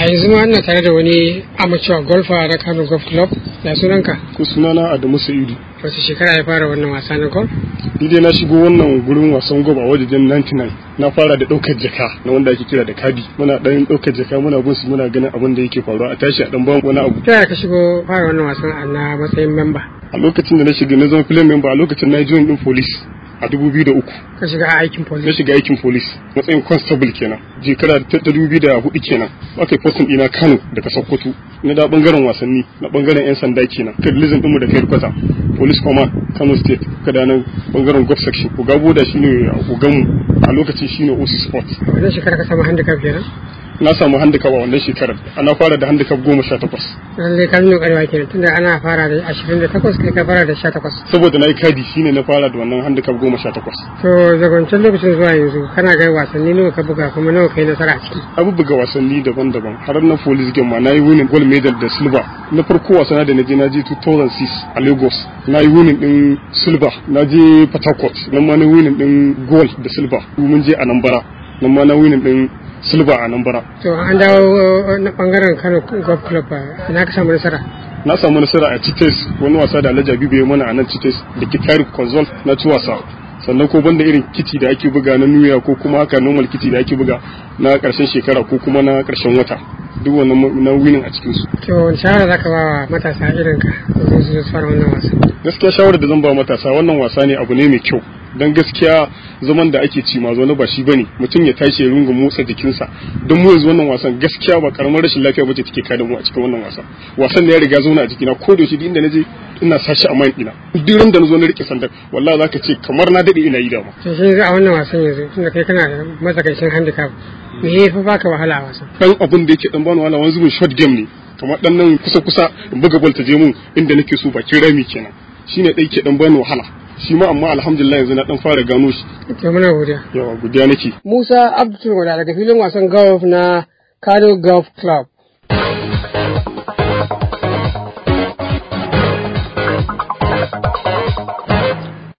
a yanzu ma ina tare da wani amateur golfer na Kano Golf Club ya sunanka ko sunana Adamu Sa'idu wace shekara ya fara wannan wasa na golf ni dai na shigo wannan gurin wasan golf a wajen 99 na fara da daukar jaka na wanda ake kira da kadi muna dan daukar jaka muna bin su muna ganin abin da yake faruwa a tashi a dan ban wani abu ta yaya ka shigo fara wannan wasan na matsayin memba a lokacin da na shiga na zama filin member a lokacin na yi join din police a 2003 ka shiga aikin police na shiga aikin police matsayin constable kenan shekara ta 2004 kenan aka yi posting ina Kano daga Sokoto na da bangaren wasanni na bangaren yan sanda kenan kadlizin dinmu da kai kwata police command Kano state kada nan bangaren golf section Ugabo da shine uganmu a lokacin shine OC sport wannan shekara ka samu handicap kenan na samu handicap a wannan shekarar ana fara da handicap goma sha takwas lallai ka nuna ƙwarewa kenan tunda ana fara da ashirin da takwas kai ka fara da sha takwas saboda na yi kadi shine na fara da wannan handicap goma sha takwas to daga wancan lokacin zuwa yanzu kana ga wasanni nawa ka buga kuma nawa kai nasara a ciki abu buga wasanni daban-daban har na police game ma na yi winning gold medal da silver na farko wasana da na je na je 2006 a lagos na yi winning din silver na je port harcourt nan ma na winning din gold da silver mun je a nambara nan ma na winning din silver a nan bara. To an dawo na bangaren Kano Golf Club na ka samu nasara. Na samu nasara a Cites wani wasa da Alhaji Habibu ya mana a nan Cites da Kitari Consult na ci wasa. sannan ko banda irin kiti da ake buga na nuya ko kuma haka normal kiti da ake buga na karshen shekara ko kuma na karshen wata duk wannan na winning a cikin su. To wani shawara zaka ba wa matasa irin ka domin su fara wannan wasa? Gaskiya shawarar da zan ba matasa wannan wasa ne abu ne mai kyau don gaskiya zaman da ake ci ma zaune ba shi bane mutum ya tashi ya runga motsa jikinsa don mu yanzu wannan wasan gaskiya ba karamar rashin lafiya bace take kada mu a cikin wannan wasan wasan da ya riga zauna a jikina ko da shi inda naje ina sashi a mind ina duk ran da na zo na rike sandan wallahi zaka ce kamar na dade ina yi da ma to shi yanzu a wannan wasan yanzu tunda kai kana da matsakaicin handicap me ya fi baka wahala a wasan dan abin da yake dan bani wahala wani zubin short game ne kamar dan nan kusa kusa in buga ball ta je mun inda nake so bakin rami kenan shine dai ke dan bani wahala shi ma amma alhamdulillah yanzu na dan fara gano shi to muna godiya yawa godiya nake Musa Abdul daga filin wasan golf na Kano Golf Club